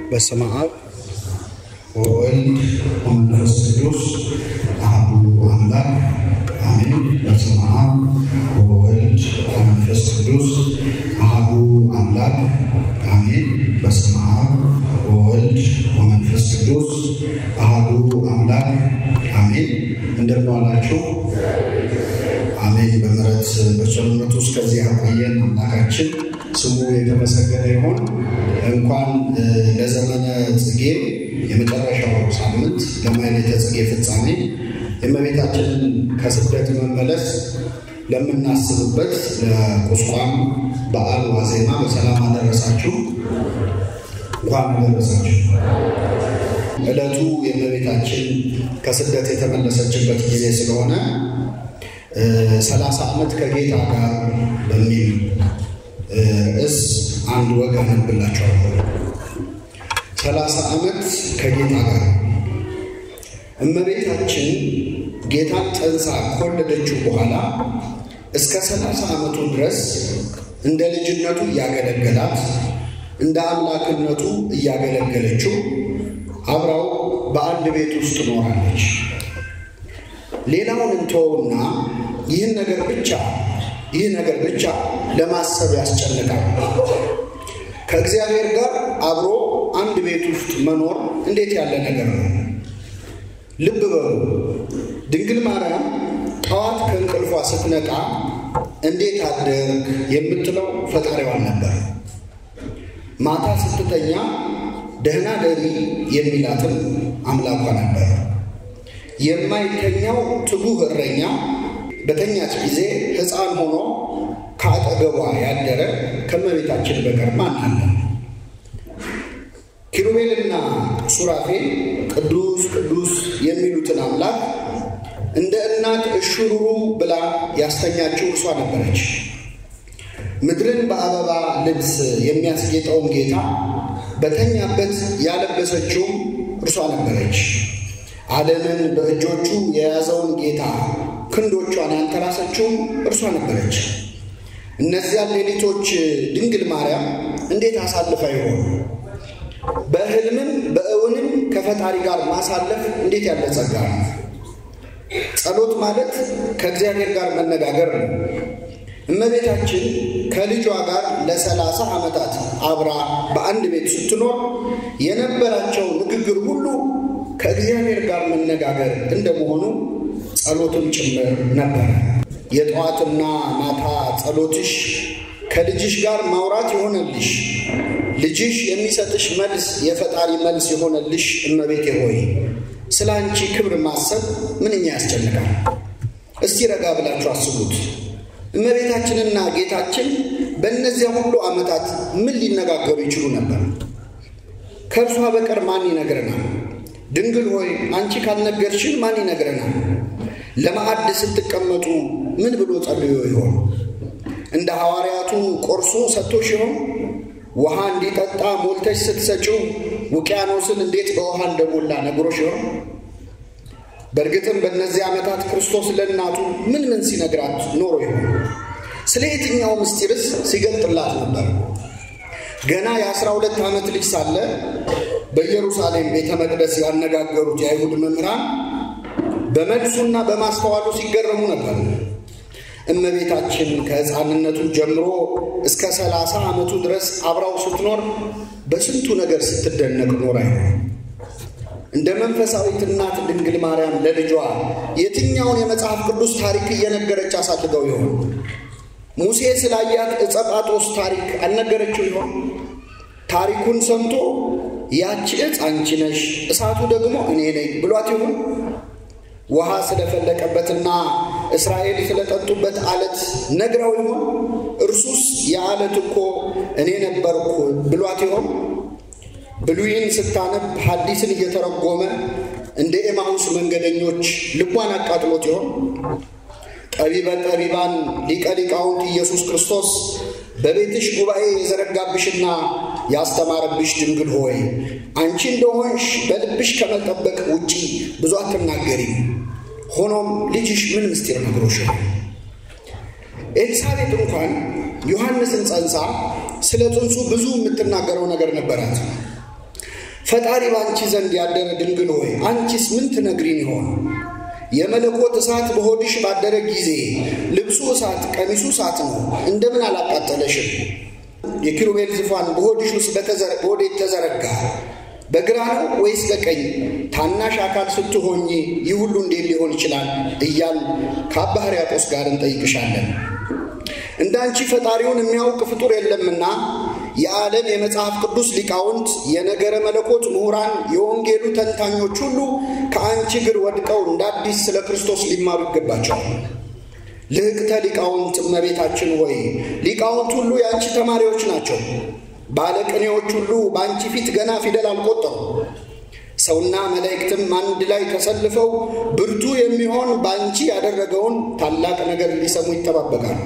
በስመ አብ ወወልድ ወመንፈስ ቅዱስ አሐዱ አምላክ አሜን። በስመ አብ ወወልድ ወመንፈስ ቅዱስ አሐዱ አምላክ አሜን። በስመ አብ ወወልድ ወመንፈስ ቅዱስ አሐዱ አምላክ አሜን። እንደምን ዋላችሁ? አሜን። በምሕረት በቸርነቱ እስከዚህ ያቆየን አምላካችን ስሙ የተመሰገነ ይሁን። እንኳን ለዘመነ ጽጌ የመጨረሻው ሳምንት ለማኅሌተ ጽጌ ፍጻሜ የእመቤታችንን ከስደት መመለስ ለምናስብበት ለቁስቋም በዓል ዋዜማ በሰላም አደረሳችሁ። እንኳን አደረሳችሁ። ዕለቱ የእመቤታችን ከስደት የተመለሰችበት ጊዜ ስለሆነ ሰላሳ ዓመት ከጌታ ጋር በሚል ርዕስ አንድ ወግ አነብላችኋለሁ። ሰላሳ ዓመት ከጌታ ጋር እመቤታችን ጌታን ጸንሳ ከወለደችው በኋላ እስከ ሰላሳ ዓመቱ ድረስ እንደ ልጅነቱ እያገለገላት እንደ አምላክነቱ እያገለገለችው አብራው በአንድ ቤት ውስጥ ኖራለች። ሌላውን እንተወውና ይህን ነገር ብቻ ይህ ነገር ብቻ ለማሰብ ያስጨንቃል። ከእግዚአብሔር ጋር አብሮ አንድ ቤት ውስጥ መኖር እንዴት ያለ ነገር ነው! ልብ በሉ። ድንግል ማርያም ጠዋት ከእንቅልፏ ስትነቃ እንዴት አደርግ የምትለው ፈጣሪዋን ነበር። ማታ ስትተኛ ደህና ደሪ የሚላትም አምላኳ ነበር። የማይተኛው ትጉህ እረኛ በተኛች ጊዜ ሕፃን ሆኖ ከአጠገቧ ያደረ ከእመቤታችን በቀር ማን አለ? ኪሩቤልና ሱራፌል ቅዱስ ቅዱስ የሚሉትን አምላክ እንደ እናት እሹሩሩ ብላ ያስተኛችው እርሷ ነበረች። ምድርን በአበባ ልብስ የሚያስጌጠውን ጌታ በተኛበት ያለበሰችውም እርሷ ነበረች። ዓለምን በእጆቹ የያዘውን ጌታ ክንዶቿን ያንተራሰችውም እርሷ ነበረች። እነዚያን ሌሊቶች ድንግል ማርያም እንዴት አሳልፋ ይሆን? በሕልምም በእውንም ከፈጣሪ ጋር ማሳለፍ እንዴት ያለ ጸጋ ነው! ጸሎት ማለት ከእግዚአብሔር ጋር መነጋገር ነው። እመቤታችን ከልጇ ጋር ለሰላሳ ዓመታት አብራ በአንድ ቤት ስትኖር የነበራቸው ንግግር ሁሉ ከእግዚአብሔር ጋር መነጋገር እንደመሆኑ ጸሎትም ጭምር ነበረ። የጠዋትና ማታ ጸሎትሽ ከልጅሽ ጋር ማውራት የሆነልሽ፣ ልጅሽ የሚሰጥሽ መልስ የፈጣሪ መልስ የሆነልሽ እመቤቴ ሆይ ስለ አንቺ ክብር ማሰብ ምንኛ ያስጨንቃል። እስቲ ረጋ ብላችሁ አስቡት። እመቤታችንና ጌታችን በእነዚያ ሁሉ ዓመታት ምን ሊነጋገሩ ይችሉ ነበር? ከእርሷ በቀር ማን ይነግረናል? ድንግል ሆይ አንቺ ካልነገርሽን ማን ይነግረናል? ለማዕድ ስትቀመጡ ምን ብሎ ጸልዮ ይሆን? እንደ ሐዋርያቱ ቆርሶ ሰጥቶሽ ይሆን? ውሃ እንዲጠጣ ሞልተሽ ስትሰጪው ውቅያኖስን እንዴት በውሃ እንደሞላ ነግሮሽ ይሆን? በእርግጥም በእነዚህ ዓመታት ክርስቶስ ለእናቱ ምን ምን ሲነግራት ኖሮ ይሆን? ስለ የትኛው ምስጢርስ ሲገልጥላት ነበር? ገና የአስራ ሁለት ዓመት ልጅ ሳለ በኢየሩሳሌም ቤተ መቅደስ ያነጋገሩት የአይሁድ መምህራን በመልሱና በማስተዋሉ ሲገረሙ ነበር። እመቤታችን ከሕፃንነቱ ጀምሮ እስከ ሰላሳ ዓመቱ ድረስ አብራው ስትኖር በስንቱ ነገር ስትደነቅ ኖራ ይሆን? እንደ መንፈሳዊት እናት ድንግል ማርያም ለልጇ የትኛውን የመጽሐፍ ቅዱስ ታሪክ እየነገረች አሳድገው ይሆን? ሙሴ ስላያት ዕፀ ጳጦስ ታሪክ አልነገረችው ይሆን? ታሪኩን ሰምቶ ያቺ ዕፅ አንቺ ነሽ፣ እሳቱ ደግሞ እኔ ነኝ ብሏት ይሆን? ውሃ ስለፈለቀበትና እስራኤል ስለጠጡበት አለት ነግራው ይሆን? እርሱስ የአለት እኮ እኔ ነበርኩ ብሏት ይሆን? ብሉይን ስታነብ ሐዲስን እየተረጎመ እንደ ኤማሁስ መንገደኞች ልቧን አቃጥሎት ይሆን? ጠቢበ ጠቢባን ሊቀ ሊቃውንት ኢየሱስ ክርስቶስ በቤትሽ ጉባኤ የዘረጋብሽና ያስተማረብሽ ድንግል ሆይ አንቺ እንደሆንሽ በልብሽ ከመጠበቅ ውጪ ብዙ አትናገሪም። ሆኖም ልጅሽ ምን ምስጢር ነግሮሽ ነው? ኤልሳቤጥ እንኳን ዮሐንስን ጸንሳ ስለ ጽንሱ ብዙ የምትናገረው ነገር ነበራት። ፈጣሪ በአንቺ ዘንድ ያደረ ድንግል ሆይ አንቺስ ምን ትነግሪን ይሆን? የመለኮት እሳት በሆድሽ ባደረ ጊዜ ልብሱ እሳት፣ ቀሚሱ እሳት ነው፣ እንደምን አላቃጠለሽም? የኪሩቤል ዙፋን በሆድሽ ውስጥ በወዴት ተዘረጋ? በግራ ነው ወይስ በቀኝ? ታናሽ አካል ስትሆኚ ይህ ሁሉ እንዴት ሊሆን ይችላል? እያል ከአባ ሕርያቆስ ጋር እንጠይቅሻለን። እንደ አንቺ ፈጣሪውን የሚያውቅ ፍጡር የለምና የዓለም የመጽሐፍ ቅዱስ ሊቃውንት፣ የነገረ መለኮት ምሁራን፣ የወንጌሉ ተንታኞች ሁሉ ከአንቺ እግር ወድቀው እንደ አዲስ ስለ ክርስቶስ ሊማሩ ይገባቸዋል። ልህቅተ ሊቃውንት እመቤታችን ሆይ ሊቃውንት ሁሉ የአንቺ ተማሪዎች ናቸው። ባለቅኔዎች ሁሉ በአንቺ ፊት ገና ፊደል አልቆጠሩ። ሰውና መላእክትም አንድ ላይ ተሰልፈው ብርቱ የሚሆን በአንቺ ያደረገውን ታላቅ ነገር ሊሰሙ ይጠባበቃሉ።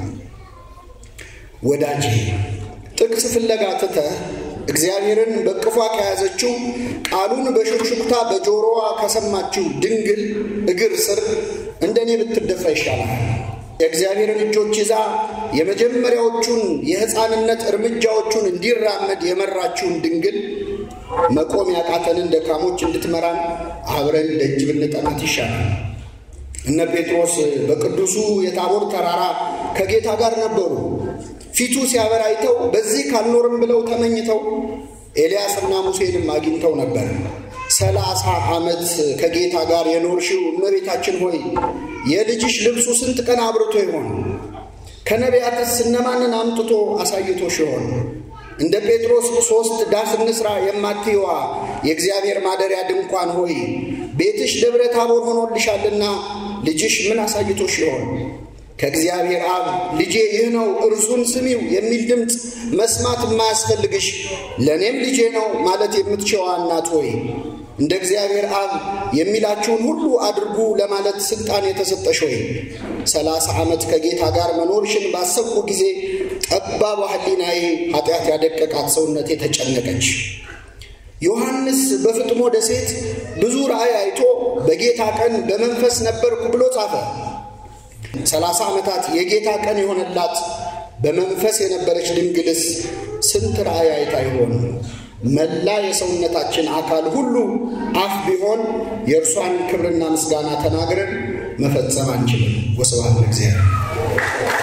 ወዳጄ ጥቅስ ፍለጋ ትተህ እግዚአብሔርን በቅፏ ከያዘችው ቃሉን በሹክሹክታ በጆሮዋ ከሰማችው ድንግል እግር ስር እንደኔ ብትደፋ ይሻላል። የእግዚአብሔርን እጆች ይዛ የመጀመሪያዎቹን የሕፃንነት እርምጃዎቹን እንዲራመድ የመራችውን ድንግል መቆም ያቃተንን ደካሞች እንድትመራን አብረን ደጅ ብንጠናት ይሻላል። እነ ጴጥሮስ በቅዱሱ የታቦር ተራራ ከጌታ ጋር ነበሩ። ፊቱ ሲያበራ አይተው በዚህ ካልኖርም ብለው ተመኝተው ኤልያስና ሙሴንም አግኝተው ነበር። ሰላሳ ዓመት ከጌታ ጋር የኖርሽው እመቤታችን ሆይ የልጅሽ ልብሱ ስንት ቀን አብርቶ ይሆን? ከነቢያትስ እነማንን አምጥቶ አሳይቶሽ ይሆን? እንደ ጴጥሮስ ሦስት ዳስ እንስራ የማትይዋ የእግዚአብሔር ማደሪያ ድንኳን ሆይ ቤትሽ ደብረ ታቦር ሆኖልሻልና ልጅሽ ምን አሳይቶሽ ይሆን? ከእግዚአብሔር አብ ልጄ ይህ ነው እርሱን ስሚው የሚል ድምፅ መስማት የማያስፈልግሽ ለእኔም ልጄ ነው ማለት የምትችዋ እናት ሆይ እንደ እግዚአብሔር አብ የሚላችሁን ሁሉ አድርጉ ለማለት ሥልጣን የተሰጠሽ ሆይ ሰላሳ ዓመት ከጌታ ጋር መኖርሽን ባሰብኩ ጊዜ ጠባቧ ሕሊናዬ ኃጢአት ያደቀቃት ሰውነቴ ተጨነቀች። ዮሐንስ በፍጥሞ ደሴት ብዙ ራእይ አይቶ በጌታ ቀን በመንፈስ ነበርኩ ብሎ ጻፈ። ሰላሳ ዓመታት የጌታ ቀን የሆነላት በመንፈስ የነበረች ድንግልስ ስንት ራእይ አይታ ይሆን? መላ የሰውነታችን አካል ሁሉ አፍ ቢሆን የእርሷን ክብርና ምስጋና ተናግረን መፈጸም አንችልም። ወስብሐት ለእግዚአብሔር።